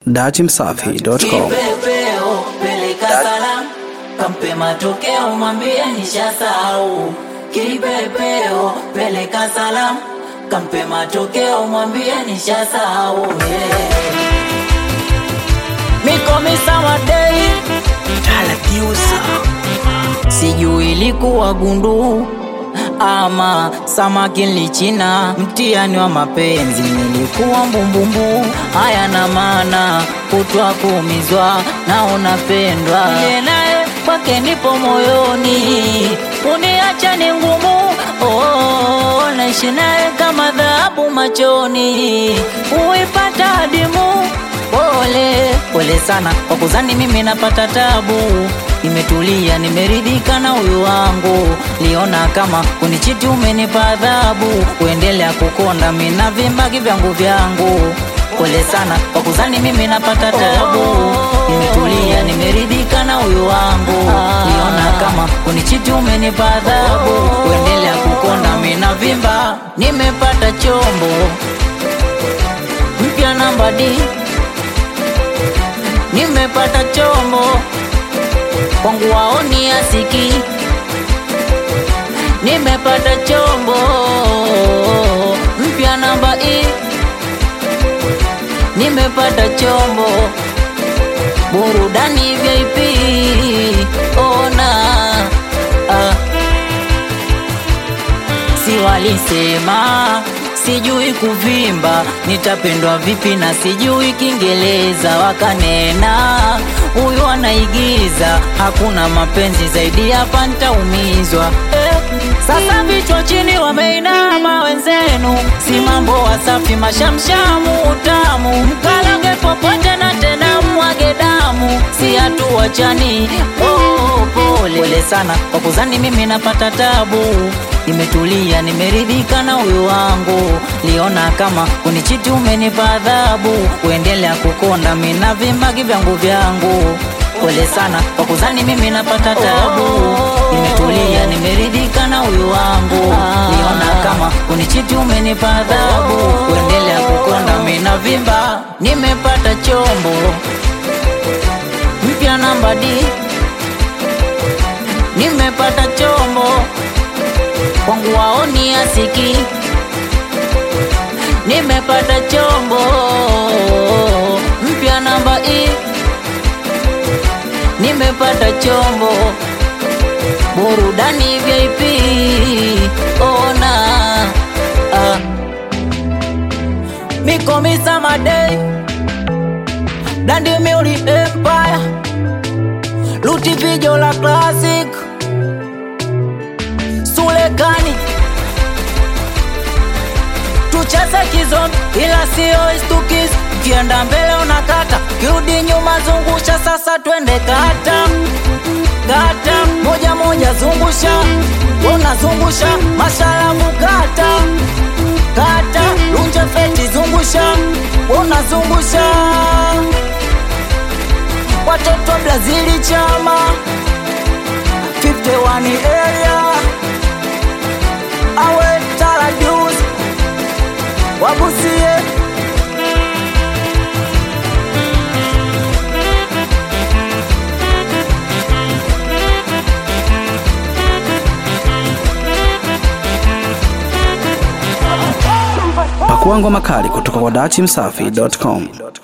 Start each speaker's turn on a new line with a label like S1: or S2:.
S1: Dachimsafi.com
S2: Kipepeo peleka salamu, kampe matokeo, mwambie nishasahau. Kipepeo peleka salamu, kampe matokeo, mwambie nishasahau. Yeah. Mikomisa wadei sijui ilikuwa gundu ama samaki nilichina, mtihani wa mapenzi nilikuwa mbumbumbu. Haya na maana kutwa kuumizwa, naona pendwa Niye naye kwake nipo moyoni, uniacha ni ngumu. Oh, naishi naye kama dhahabu machoni, uipata adimu Pole pole sana kwa kuzani mimi napata tabu, nimetulia nimeridhika na huyu wangu, liona kama kunichiti umenipa adhabu, kuendelea kukonda mimi na vimbagi vyangu vyangu. Pole sana kwa kuzani mimi napata tabu, nimetulia nimeridhika na huyu wangu, liona kama kunichiti umenipa adhabu, kuendelea kukonda mimi na vimba, nimepata chombo mpya namba D nimepata chombo kwangu waoni asiki, nimepata chombo mpya namba E, nimepata chombo burudani VIP, ona ah. Si walisema sijui kuvimba, nitapendwa vipi na sijui Kiingereza. Wakanena huyu anaigiza, hakuna mapenzi zaidi hapa, nitaumizwa eh. Sasa vichwa chini wameinama wenzenu, si mambo wasafi, mashamshamu utamu, mkalange popote na tena mwage damu, si hatuachani. Oh, pole pole sana kwa kuzani mimi napata tabu nimetulia nimeridhika na huyu wangu, liona kama kunichiti umenipa adhabu, kuendelea kukonda mimi na vimbagi vyangu vyangu. Pole sana kwa kuzani mimi napata tabu, nimetulia nimeridhika na huyu wangu, liona kama kunichiti umenipa adhabu, kuendelea kukonda mimi na vimba. Nimepata chombo mpya namba D, nimepata chombo kwangu waoni asiki, nimepata chombo mpya namba E, nimepata chombo burudani VIP, ona ah. Mikomisa Madei, Dandi Muli Empire, Luti Video la Classic Sulekani tucheze kizombi, ila sio istukis. Kienda mbele unakata, kirudi nyuma zungusha. Sasa twende kata kata, moja moja zungusha, unazungusha mashalamu kata kata, lunje feti zungusha, unazungusha watoto Brazili chama 51 area awe taradus wabusie
S1: Pakua ngoma kali kutoka kwa Dachimsafi.com.